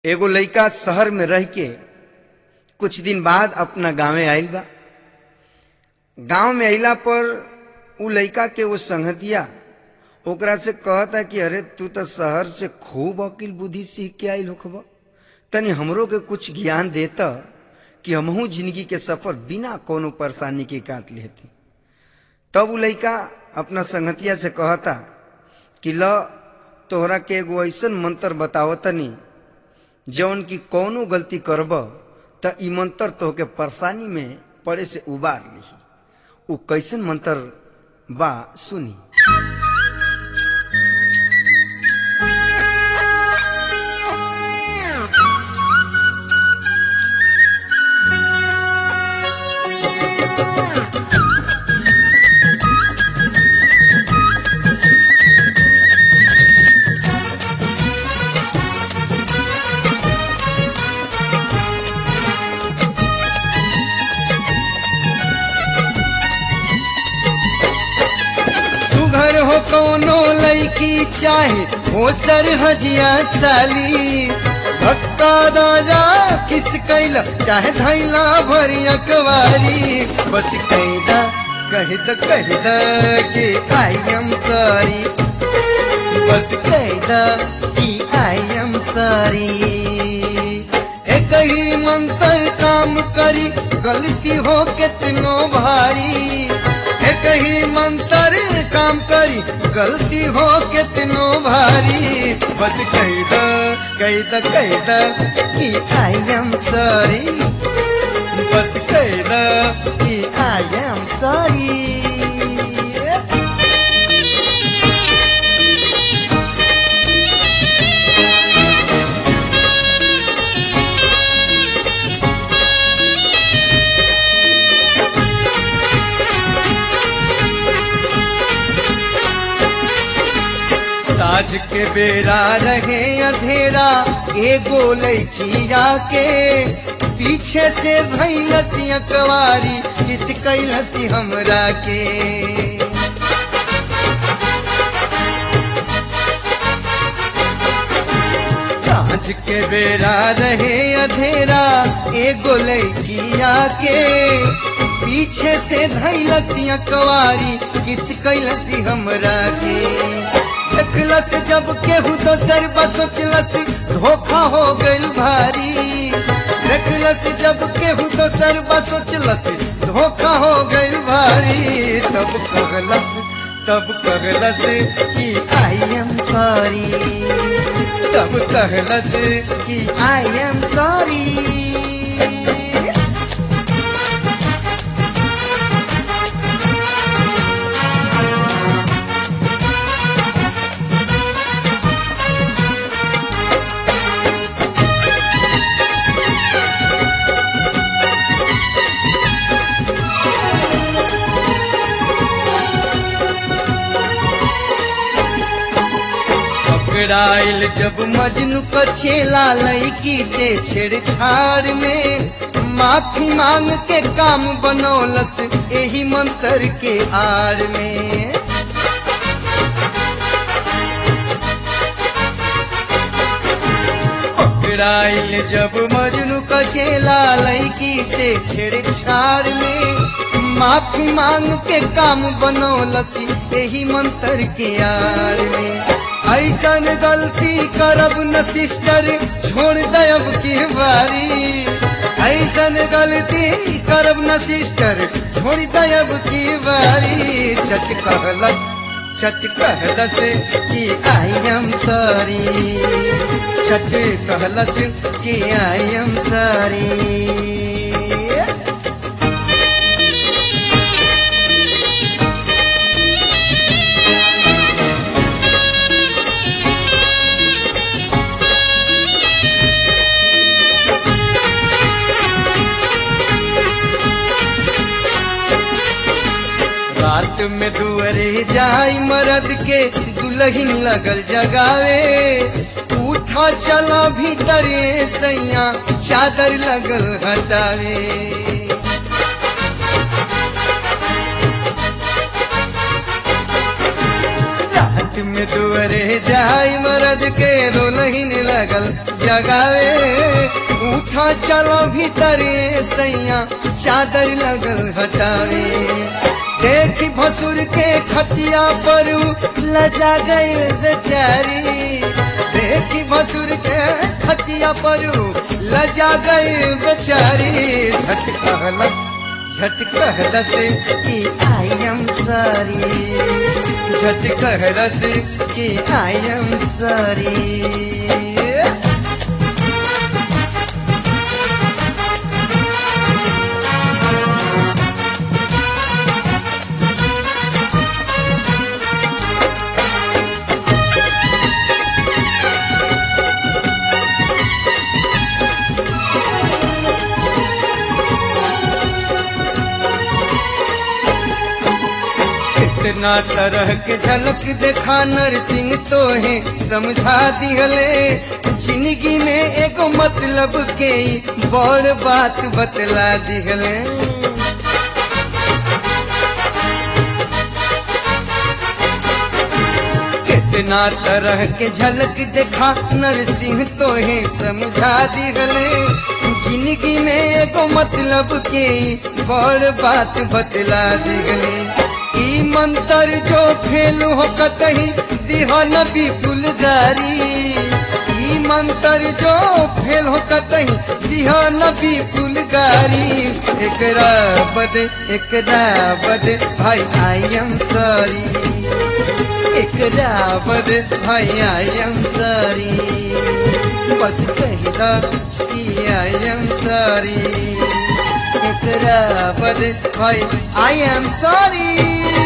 एगो लइका शहर में रह के कुछ दिन बाद अपना गांवे आइल बा गांव में अइला पर उ लइका के वो संगतिया ओकरा से कहता कि अरे तू तो शहर से खूब अकिल बुद्धि सीख के आइल होखब तनी हमरो के कुछ ज्ञान देता कि हमहू जिंदगी के सफर बिना कोनो परेशानी के काट लेती तब उ लइका अपना संगतिया से कहता कि ल तोहरा के एगो ऐसन मंत्र बताओ तनी जौन की कौनो गलती करब त ई मंत्र तोहके परेशानी में पड़े से उबार ली उ कैसन मंत्र बा सुनी सुघर हो कोनो लड़की चाहे हो सर हजिया साली धक्का दाजा किस कैला चाहे धैला भरी अकवारी बस कैदा कह द कह द कि आई एम सॉरी बस कैदा कि आई एम सॉरी एक ही मंत्र काम करी गलती हो कितनो भारी एक ही मंत्र काम करी गलती हो कितनो भारी बस कह द कह द कह द कि आई एम सॉरी बस कह द कि आई एम सॉरी साझ के बेरा रहे अंधेरा एगो लड़किया के पीछे से भैलसी अकवारी किस कैलसी हमरा के साझ के बेरा रहे अंधेरा एगो लड़किया के पीछे से धैलसी अकवारी किस कैलसी हमरा के देखलस जब केहू दोसर बसोचलस धोखा हो गइल भारी देखलस जब केहू दोसर बसोचलस धोखा हो गइल भारी तब कहलस तब कहलस कि आई एम सॉरी तब कहलस कि आई एम सॉरी पकड़ाइल जब मजनू को छेला लड़की से छेड़छाड़ में माफी मांग के काम बनौलस यही मंत्र के आड़ में पकड़ाइल जब मजनू को छेला लड़की से छेड़छाड़ में माफी मांग के काम बनौलस यही मंत्र के आड़ में ऐसन गलती करब न सिस्टर छोड़ दब की बारी ऐसन गलती करब न सिस्टर छोड़ दब की बारी चट कहलस चट कहलस कि आई एम सॉरी चट कहलस कि आई एम सॉरी रात में दुअरे जाई मरद के दुल्हन लगल जगावे उठा चला भीतर सैया चादर लगल हटावे रात में दुअरे जाई मरद के दुल्हन लगल लगल जगावे उठा चलो भीतर सैया चादर लगल हटावे देखी भसुर के खटिया पर लजा गई बेचारी देखी भसुर के खटिया पर लजा गई बेचारी झट कहलस झट कहलस कि आई एम सॉरी झट कहलस कि आई एम सॉरी इतना तरह के झलक देखा नरसिंह तो है समझा दिहले जिंदगी में एगो मतलब के ई बड़ बात बतला दिहले कितना तरह के झलक देखा नरसिंह तो है समझा दिहले जिंदगी में एगो मतलब के ई बड़ बात बतला दिहले ई मंत्र जो फेलू हो कतही दिहा नबी फुलदारी ई मंत्र जो फेल हो कतही दिहा नबी फुलगारी एकरा बद एकरा बद भाई आई एम सॉरी एकरा बद भाई आई एम सॉरी बस कही दा कि आई एम सॉरी एकरा बद भाई आई एम सॉरी